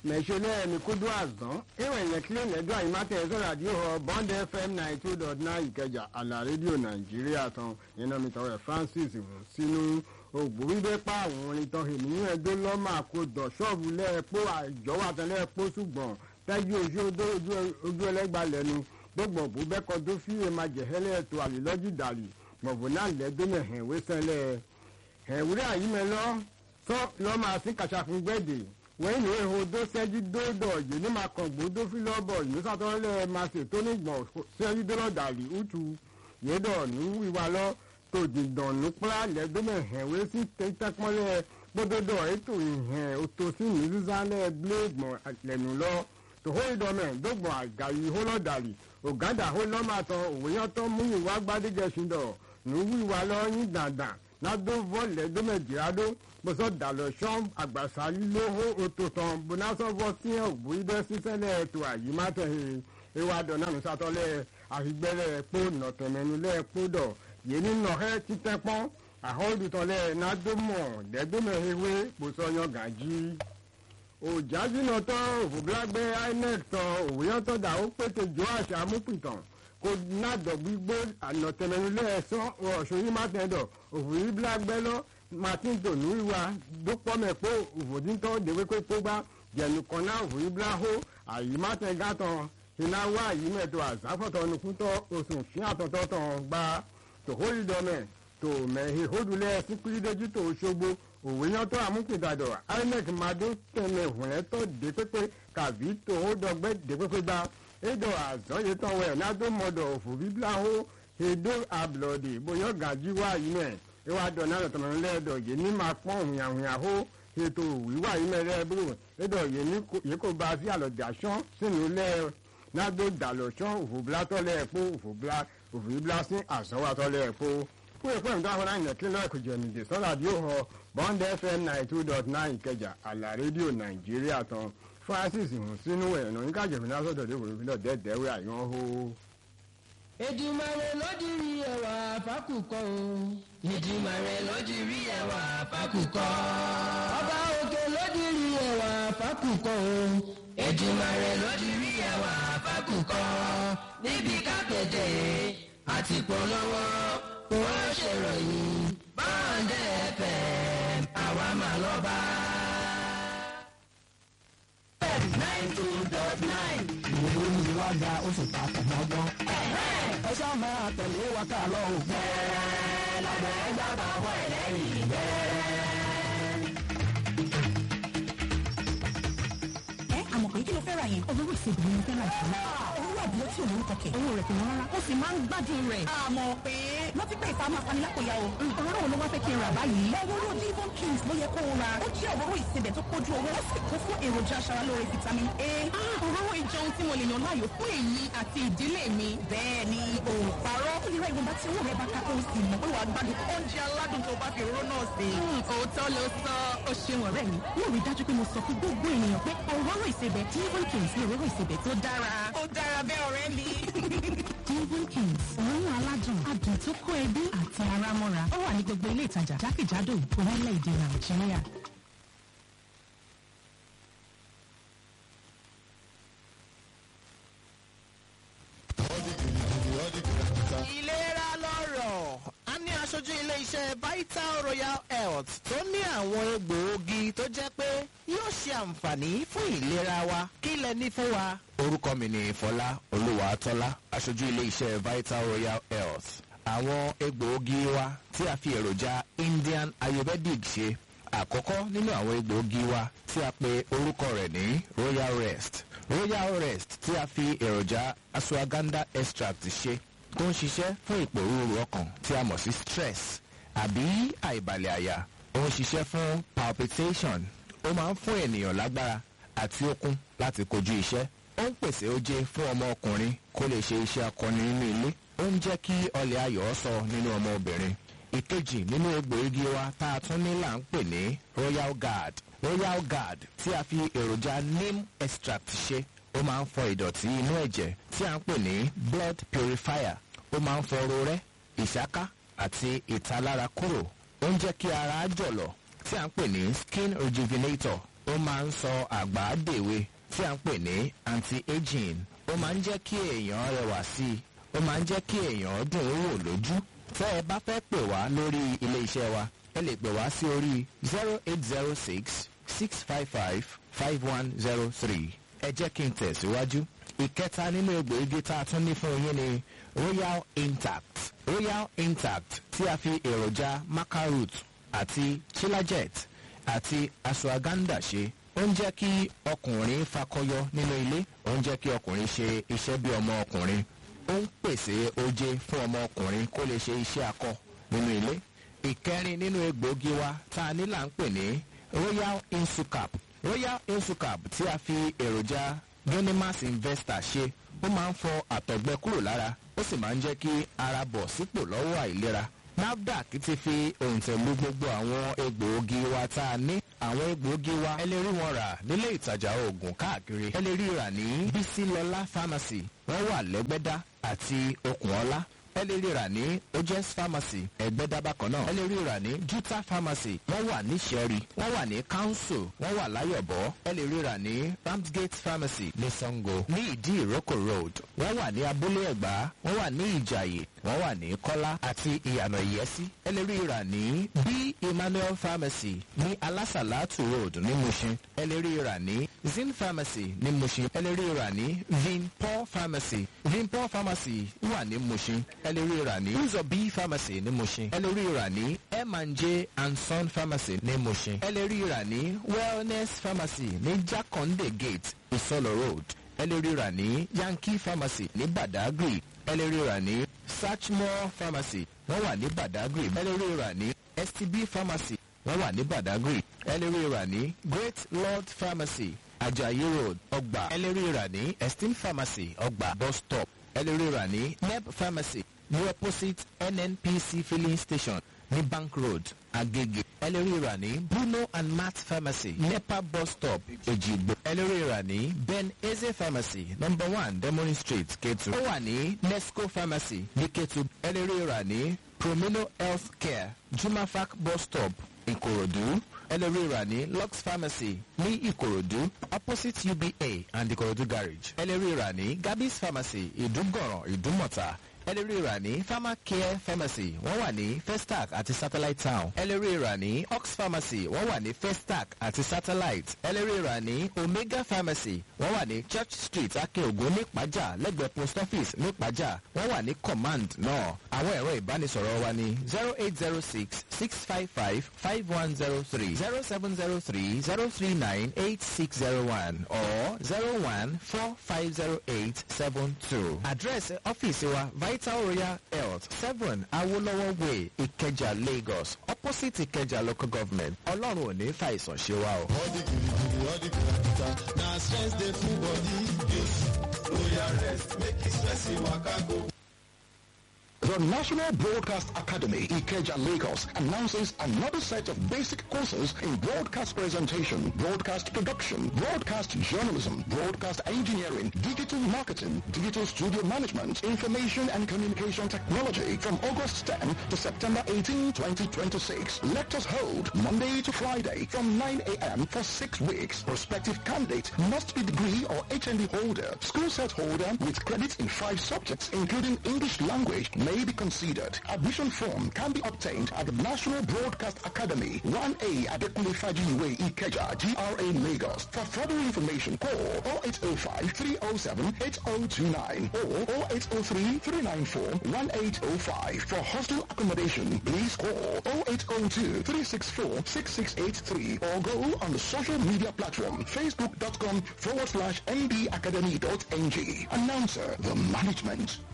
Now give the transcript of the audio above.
mẹ̀ṣọ́lẹ̀ mi kúndú àzán ìwọ̀n ìyẹn kílẹ̀ lẹ́jọ́ àyímátẹ̀ ẹ̀sọ́ ràdíò họ bond fm ninety two dot nine ìkẹjà àlà rédíò nàìjíríà tán iná mi tọrọ francis sínú ògbóríbẹ́ pa àwọn orin tán ènìyàn ẹjọ́ lọ́mọ àkójọ ṣọ́ọ̀bù lẹ́ẹ̀pọ̀ àjọwọ́ àtẹlẹ́ẹ̀pọ̀ ṣùgbọ́n tẹ́jú ojú ẹlẹ́gbà lẹ́nu gbọ́gbọ̀n bó bẹ́kọ̀ tó fi èèmà jẹ̀hẹ́lẹ́ tó àlélọ́jì dàlì gbọ̀ngbọ̀n náà lẹ́dọ́mẹ̀ hẹ̀wé sẹ́lẹ̀ hẹ̀wúrẹ́ àyímẹ́lọ́ sọ lọ́mọ àti kàṣàfún gbẹ̀dẹ̀ wọ́n ní ihò tó ṣẹ́jú dódò yìí ní máa kàn gbódó fílọ́bọ̀ yìí sátọ́lẹ̀ máa ṣe tó nígbọ̀n ṣẹ́jú dọ́lọ̀ dàlí útu yédọ̀ ní wíwá lọ tó dìdàn ní pọ́lá lẹ́dọ́mẹ̀ hẹ̀wé sí tẹ́tẹ́pọ́lẹ̀ gbódódò ètò ìhẹn òtòsí ní sísálẹ̀ bléègbọ̀n lẹ́nu lọ tòhó ìdọ́mẹ̀ dọ́gbọ̀n àgàyí hólọ́dàlì ògádà hólọ́màtọ̀ òwòyàtọ̀ mú ìwà gbádégẹ̀ṣindọ̀ ní wíwá lọ yín dandan ládó vọ́ọ̀lẹ̀ dọ́mẹ̀jìrádó bọ́sọ̀ dàlọ́ sọ́n àgbàsá lóhó òtòtàn bonasọ́fọ́ sí ògbó ibẹ̀ sísẹ́lẹ̀ ètò àyímátẹ̀hìn ewa dọ̀nà nùsàtọ́lẹ̀ àfigbẹ́lẹ̀ pò nọ̀tẹ̀mẹ́nulẹ̀ pò dọ̀ yéní nọ̀hẹ́ títẹ́pọ́n àhọ́dùtọ̀lẹ̀ nádomọ̀ dẹ́gbẹ́mẹ̀hẹ́wé bọ́sọ̀yàn gàjí òjàjìnà tán òfòbílágbẹ́ inec tán òwúyọ́tọ̀ dà ó pété jọ àṣà amúpìtàn kò nádọ̀ gbígbó ànọ̀tẹ̀mẹ́nulẹ̀ ẹ̀sán ọ̀ṣọ́yìmátẹ̀dọ̀ òfòbílágbẹ́ lọ́ martin tonu ìwà dópọ́mẹ̀pọ̀ òfòdìntọ́ dèwékókó gbá jẹ̀nùkọ́nà òfòyíbláhó àyímátẹ̀gátàn ìnáwó àyímẹ̀tọ̀ àzáfọ̀tọ̀ nukútọ̀ oṣù fíàtọ̀tọ̀ gbá tòhóyìdọ́mẹ̀ tó mẹ̀hìn hódùlẹ̀ síkúrídéjì tó ṣogbo òwúyọ́tọ̀ àmúpìdàdọ̀ inec madó tẹ̀lé hùnẹ́tọ̀ dépépé kàbí tòhódọ́gbẹ́ dépépé gbá édò àzọ́yétọ̀ wẹ̀ nádọ́mọdọ̀ òfòbíbláhó èdò àbùlọ̀dì bóyá gàjíwá yìí ìwà dọ̀nà lọ́tọ̀mọ̀ lẹ́ẹ̀dọ̀ yìí ní máa pọ́n òhìnyàhìnyàhó ètò ìwà yìí mẹ́rẹ́ búrò ẹ̀dọ̀ yìí kò bá sí àlọ́jà sán sínú lẹ́ nágbó dàlọ́ sán òfòbílátọ́ lẹ́ẹ̀pọ̀ òfòbílá òfòbílá sí àsánwátọ́ lẹ́ẹ̀pọ̀ fún ẹ̀pọ̀ ìdá àwọn àyàn kí lọ́ọ̀kù jẹ̀nìdè sọ́dà bí ó họ bond fm ninety two dot nine ìkẹjà àlà rédíò nàìjíríà tán francis hùn sínú ẹ̀nà oníkàjẹ̀mí lásọ̀dọ̀ dé wòlò dẹ́ẹ̀dẹ́wẹ́ àyàn hó. Èdùmàrè lódìrí ẹwà fákùkọ o. Èdùmàrè lódìrí ẹwà fákùkọ. Ọba òkè lódìrí ẹwà fákùkọ o. Èdùmàrè lódìrí ẹwà fákùkọ. Níbi kápẹ́tẹ̀ àti polówó kò ṣèròyìn báńdẹ̀ fm àwa máa lọ bá. nine two dot nine. ìwé ni wá gba oṣù ta ọmọ ọgbọ́n. ẹ ṣáà máa tẹ̀lé wa ká lọ o. bẹ́ẹ̀ lábẹ́ ẹgbẹ́ àbáwọ̀ ẹlẹ́yìn bẹ́ẹ̀. ẹ àmọ̀ pé kí ló fẹ́ ra yẹn. olówó ìṣègùn ni mo fẹ́ ra jù lọ. owó àbúrò tí òun kọkẹ. owó rẹ̀ kò wọ́n rárá. ó sì máa ń gbádùn rẹ̀. àmọ̀ pé wọ́n ti pé ìfà máa fani lápòyà o. òróró wo ló wá fẹ́ kí n rà báyìí. òróró devon kings ló yẹ kó o ra. ó jẹ́ òróró ìsebẹ̀ tó kójú owó. ó sì kún fún èròjà aṣaralóore vitamin a. òróró ìjọun tí mo lè yàn láàyò fún èyí àti ìdílé mi. bẹ́ẹ̀ ni o parọ́. ó lè ra ìwọ̀nba tí owó rẹ̀ bá ká ó sì mọ̀ pé wàá gbádùn oúnjẹ aládùn tó bá fi òróró náà sí. òótọ́ ló sọ ó ṣeun ọ̀rẹ́ mi. yóò rí dájú pé mo sọ fún gbogbo ènìyàn pé òróró ìsebẹ̀ devon kings ni òróró ìsebẹ̀ tó dára. ó dára bẹ́ẹ̀ ọ̀rẹ́ mi. devon kings òórùn aládùn adùn tó kó ẹbí àti ara mọ́ra ó wà ní gbogbo ilé ìtajà jákèjádò orílẹ̀-èdè nàìjíríà. ìlera lọ́rọ̀ a ní aṣojú ilé-iṣẹ́ vital royal health tó ní àwọn egbòogi tó jẹ́ pé yóò ṣe àǹfààní fún ìlera wa kí lẹ ní fún wa. orúkọ mi ni fọlá olúwàtọ́lá aṣojú ilé-iṣẹ́ vital royal health àwọn egbòogi wa tí a fi èròjà indian ayurvedic ṣe àkọ́kọ́ nínú àwọn egbòogi wa tí a pe orúkọ rẹ̀ ní royal rest royal rest tí a fi èròjà ashwagandha extract ṣe tó ń ṣiṣẹ́ fún ìpòrúurú ọkàn tí a mọ̀ sí stress àbí àìbalẹ̀ àyà ó ń ṣiṣẹ́ fún palpitation ó máa ń fún ènìyàn lágbára àti okun láti kojú iṣẹ́ ó ń pèsè oje fún ọmọ ọkùnrin kó lè ṣe iṣẹ́ akọni nínú ilé ó ń jẹ́ kí ọlẹ̀ ayọ̀ sọ nínú ọmọ obìnrin ìkejì nínú egbòogi wa tá a tún ní là ń pè ní royal guard royal guard tí a fi èròjà neem extract ṣe ó máa ń fọ ìdọ̀tí inú ẹ̀jẹ̀ tí a ń pè ní blood purifier ó máa ń fọ rorẹ́ ìṣáká àti ìtalára kúrò ó ń jẹ́ kí ara jọ̀lọ̀ tí a ń pè ní skin rejuvenator ó ó máa ń sọ àgbà dèwe tí a ń pè ní anti-aging ó máa ń jẹ́ kí èèyàn rẹwà sí i ó máa ń jẹ́ kí èèyàn dùn ún wò lójú tẹ́ ẹ bá fẹ́ pè wá lórí ilé iṣẹ́ wa ẹ lè pè wá sí orí zero eight zero six six five five five one zero three ẹ jẹ́ kí n tẹ̀síwájú ìkẹta nínú egbòogi tá a tún ní fún yín ni royal intact royal intact tí a fi èròjà macaroot àti chilajet àti ashwagandha ṣe ó ń jẹ́ kí ọkùnrin fakọyọ nínú ilé ó ń jẹ́ kí ọkùnrin ṣe iṣẹ́ bí ọmọ ọkùnrin ó ń pèsè oje fún ọmọ ọkùnrin kó lè ṣe iṣẹ́ akọ nínú ilé ìkẹrin nínú egbòogi wa tá a ní là ń pè ní royal insucap royal insucap tí a fi èròjà genimas investor ṣe ó máa ń fọ àtọ̀gbẹ kúrò lára ó sì máa ń jẹ́ kí ara bọ̀ sípò lọ́wọ́ àìlera nafdac ti fi òǹtẹ̀lú gbogbo àwọn egbòogi wa tá a ní àwọn egbòogi wa ẹ lè rí wọn rà nílé ìtajà oògùn káàkiri ẹ lè rí rà ní bísílọlá pharmacy wọ́n wà lẹ́gbẹ́dá àti okùnọ́lá ẹ lè rí rà ní ojes pharmacy ẹgbẹ́dá bákan náà ẹ lè rí rà ní juta pharmacy wọ́n wà ní sẹ́rí wọ́n wà ní council wọ́n wà láyọ̀bọ̀ ẹ lè rí rà ní ramsgate pharmacy ní sango ní ìdí ìrókò road wọ́n wà ní abúlé ẹ̀gbá wọ́n wà ní ìjàyè wọ́n wà ní kọ́lá àti ìyànà ìyẹ́sí ẹ lè rí rà ní b emmanuel pharmacy ní alásàlátù road ní mushin ẹ lè rí rà ní zin pharmacy ní mushin ẹ lè rí rà ní vinpol pharmacy vinpol pharmacy wà ní mushin ẹ lè rí rà ní uzo b pharmacy ní mushin ẹ lè rí rà ní m&j and son pharmacy ní mushin ẹ lè rí rà ní wellness pharmacy ní jakonde gate isolo road ẹ lè rí rà ní yankee pharmacy ní badagry ẹ lè rí rà ní Sachmore pharmacy wọ́n wà ní Badagry ẹ lè rí rà ní STB pharmacy wọ́n wà ní Badagry ẹ lè rí rà ní Great Lord pharmacy Ajayi road ọgbà ẹ lè rí rà ní Esteem pharmacy ọgbà bus stop ẹ lè rí rà ní Neb pharmacy ní opposite NNPC filling station ní Bank road Agege ẹ lè rí rà ní Bruno and Matt pharmacy Nepa bus stop Ejigbo ẹ lè rí rà ní Ben Eze pharmacy number one Demorin street Ketu ó wà ní Nesco pharmacy ní Ketu ẹ lè rí rà ní Promino health care Jumafac bus stop Ìkòròdú ẹ lè rí rà ní Lux pharmacy ní Ìkòròdú opposite UBA and Ìkòròdú garage ẹ lè rí rà ní Gabis pharmacy Ìdúgọ̀ràn Ìdúmọ̀tà ẹ lè rí rà ní pharmacare pharmacy wọ́n wà ní festac àti satellite town ẹ lè rí rà ní ox pharmacy wọ́n wà ní festac àti satellite ẹ lè rí rà ní omega pharmacy wọ́n wà ní church street akeogun nípàjà lẹ́gbẹ̀ẹ́ post office nípàjà wọ́n wà ní command náà àwọn ẹ̀rọ ìbánisọ̀rọ̀ wa ní zero eight zero six six five five five one zero three zero seven zero three zero three nine eight six zero one or zero one four five zero eight seven two address ọ́fíìsì wa vital royal health seven awolowo way ìkẹjà lagos opposite ìkẹjà local government ọlọ́run ò ní fàìsàn ṣe wa o. all the kirikiri all the kirikita na stress dey full body yes royal rest make e stress e waka go. The National Broadcast Academy, Ikeja, Lagos, announces another set of basic courses in broadcast presentation, broadcast production, broadcast journalism, broadcast engineering, digital marketing, digital studio management, information and communication technology from August 10 to September 18, 2026. Lectures hold Monday to Friday from 9 a.m. for six weeks. Prospective candidate must be degree or HND holder, school set holder with credits in five subjects, including English language, may be considered. Admission form can be obtained at the National Broadcast Academy, 1A Adekunle Fajiwe Ikeja, GRA Lagos. For further information, call 0805 307 8029 or 0803 394 1805. For hostel accommodation, please call 0802 364 6683 or go on the social media platform facebook.com forward slash mbacademy.ng. Announcer, the management.